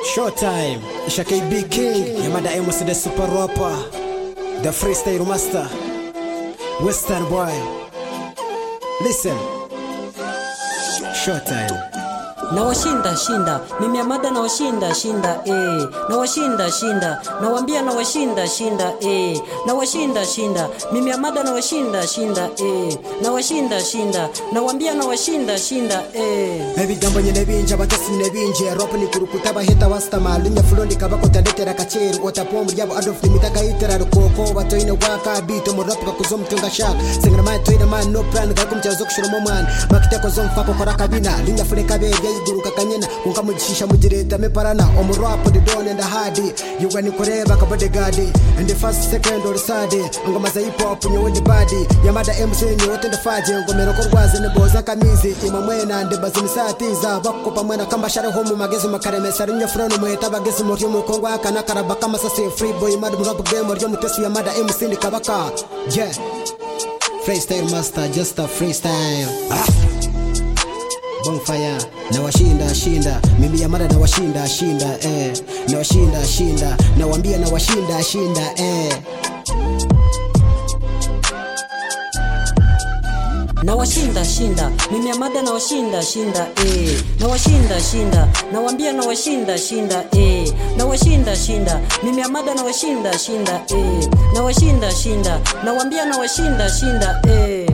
Showtime, Isha KB King, Yamada Amos the Super Rapper, the Freestyle Master, Western Boy. Listen, Showtime. nawashinda shinda mimi amada nawashinda shinda eh nawashinda shinda nawambia nawashinda shinda eh nawashinda shinda mimi amada nawashinda shinda eh nawashinda shinda nawambia nawashinda shinda eh ebigambo nyine binje abatasi nyine binje rap ni kurukuta bahita wasitama linya fulondi kabakota ndetera kaceru otapo muryabo adolf nimitaka itera rukoko batoine waka bito mu rap kakuzo mtunga shaka singana man toine man no plan gakumcha zo kushura man makiteko zo mfako kora kabina linya fule kabebe yiguruka kanyena kunka mugishisha mugireta meparana omu rap the don and the hard yuga ni kureba ka bodyguard and the first second or third ngoma za hip hop nyowe the body yamada MC nyowe tende faje ngomero ko rwaze ne boza kamizi ima mwena nde bazini satiza bakopa mwena kamba share homu magezo makaremesa rinyo frono mweta bagezi mu ryo kongo akana karaba kama sase free boy mad mu rap game ryo mutesi yamada MC ni kabaka yeah freestyle master just a freestyle ah. bonfire nawashinda shinda mimi yamada nawashinda shinda eh nawashinda shinda nawambia nawashinda shinda eh nawashinda shinda mimi amada nawashinda shinda eh nawashinda shinda nawambia nawashinda shinda eh nawashinda shinda mimi amada nawashinda shinda eh nawashinda shinda nawambia nawashinda shinda eh